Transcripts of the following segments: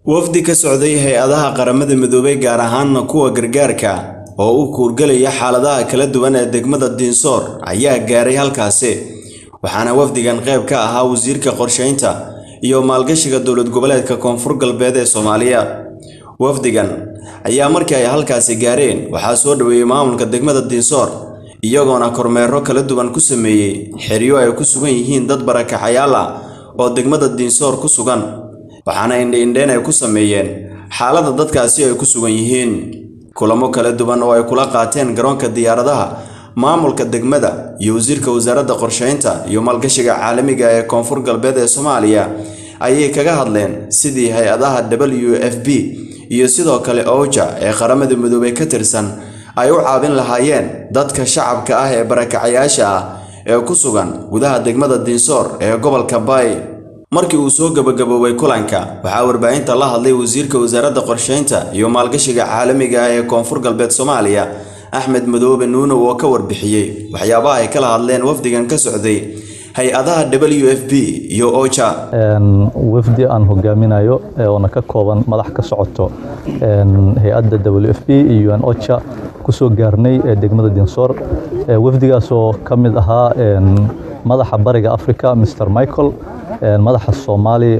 wafdi ka socday hay-adaha qaramada midoobay gaar ahaanna kuwa gargaarka oo u kuurgelaya xaaladaha kala duwan ee degmada diinsoor ayaa gaaray halkaasi waxaana wafdigan qayb ka ahaa wasiirka qorshaynta iyo maalgashiga dowlad goboleedka koonfur galbeed ee soomaaliya wafdigan ayaa markii ay halkaasi gaareen waxaa soo dhoweeyey maamulka degmada diinsoor iyagoona kormeero kala duwan ku sameeyey xeryo ay ku sugan yihiin dad barakacayaal ah oo degmada diinsoor ku sugan waxaana indhe-indheen ay ku sameeyeen xaaladda dadkaasi ay ku sugan yihiin kulamo kala duwan oo ay kula qaateen garoonka diyaaradaha maamulka degmada iyo wasiirka wasaaradda qorshaynta iyo maalgashiga caalamiga ee koonfur galbeed ee soomaaliya ayay kaga hadleen sidii hay-adaha w f b iyo sidoo kale ooja ee qaramada midoobay ka tirsan ay u caabin lahaayeen dadka shacabka ah ee barakacayaasha ah ee ku sugan gudaha degmada diinsoor ee gobolka baay markii uu soo gabagaboobay kulanka waxaa warbaahinta la hadlay wasiirka wasaaradda qorshaynta iyo maalgashiga caalamiga ah ee koonfur galbeed soomaaliya axmed madoobe nuunow oo ka warbixiyey waxyaabaha ay kala hadleen wafdigan ka socday hay-adaha w f b iyo oja wafdi aan hogaaminayo oona ka kooban madax ka socoto hay-adda w f b iyo un oja kusoo gaarnay degmada dinsoor wafdigaasoo ka mid ahaa madaxa bariga africa mr michael madaxa soomaali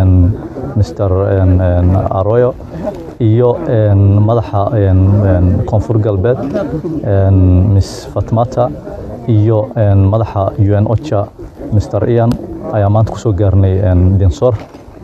mr aroyo iyo madaxa koonfur galbeed miss fatmata iyo madaxa un ocha mr ian ayaa maanta kusoo gaarnay dinsoor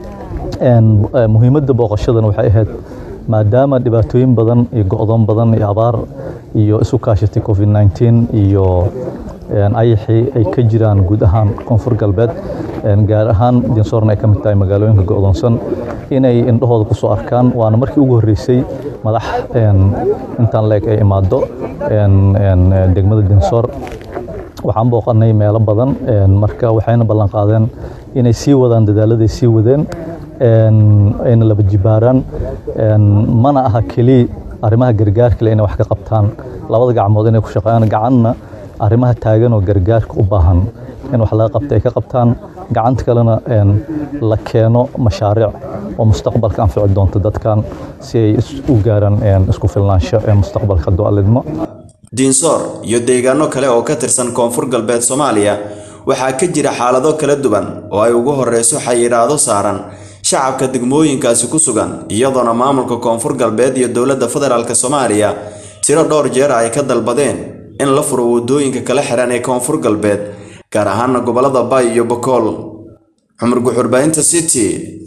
muhiimadda booqashadan waxay ahayd maadaama dhibaatooyin badan iyo go-doon badan iyo abaar iyo isu kaashatay covid 19 iyo ayaxii ay ka jiraan guud ahaan koonfur galbeed gaar ahaan dinsoorna ay ka mid tahay magaalooyinka go-doonsan inay indhahooda ku soo arkaan waana markii ugu horreysay madax intaan leeg ay imaado degmada dinsoor waxaan booqanay meelo badan marka waxayna ballan qaadeen inay sii wadaan dadaaladay sii wadeen ayna laba jibaaraan mana aha keliya arrimaha gargaarka le inay wax ka qabtaan labada gacmood inay ku shaqeeyaan gacanna arrimaha taagan oo gargaarka u baahan in wax laga qabta ay ka qabtaan gacanta kalena la keeno mashaariic oo mustaqbalka anfici doonta dadkan si ay u gaaraan isku filnaansho ee mustaqbalka do-alidmo diinsoor iyo deegaano kale oo ka tirsan koonfur galbeed soomaaliya waxaa ka jira xaalado kala duwan oo ay ugu horreyso xayiraado saaran shacabka degmooyinkaasi ku sugan iyadoona maamulka koonfur galbeed iyo dowladda federaalk soomaaliya tiro dhowr jeer ay ka dalbadeen in la furo waddooyinka kala xiran ee koonfur galbeed gaar ahaana gobollada bay iyo bokool cumar guxurbaahinta city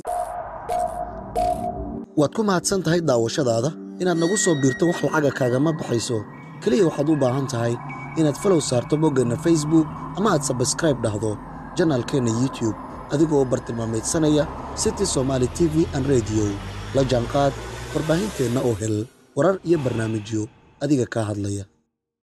waad ku mahadsan tahay daawashadaada inaad nagu soo biirto wax lacaga kaagama baxayso keliya waxaad u baahan tahay inaad falow saarto boggeenna facebook ama aad sabskraib dhahdo janaalkeenna youtube adigoo u bartilmaamaydsanaya city somaali t v an rediyo la jaanqaad warbaahinteenna oo hel warar iyo barnaamijyo adiga kaa hadlaya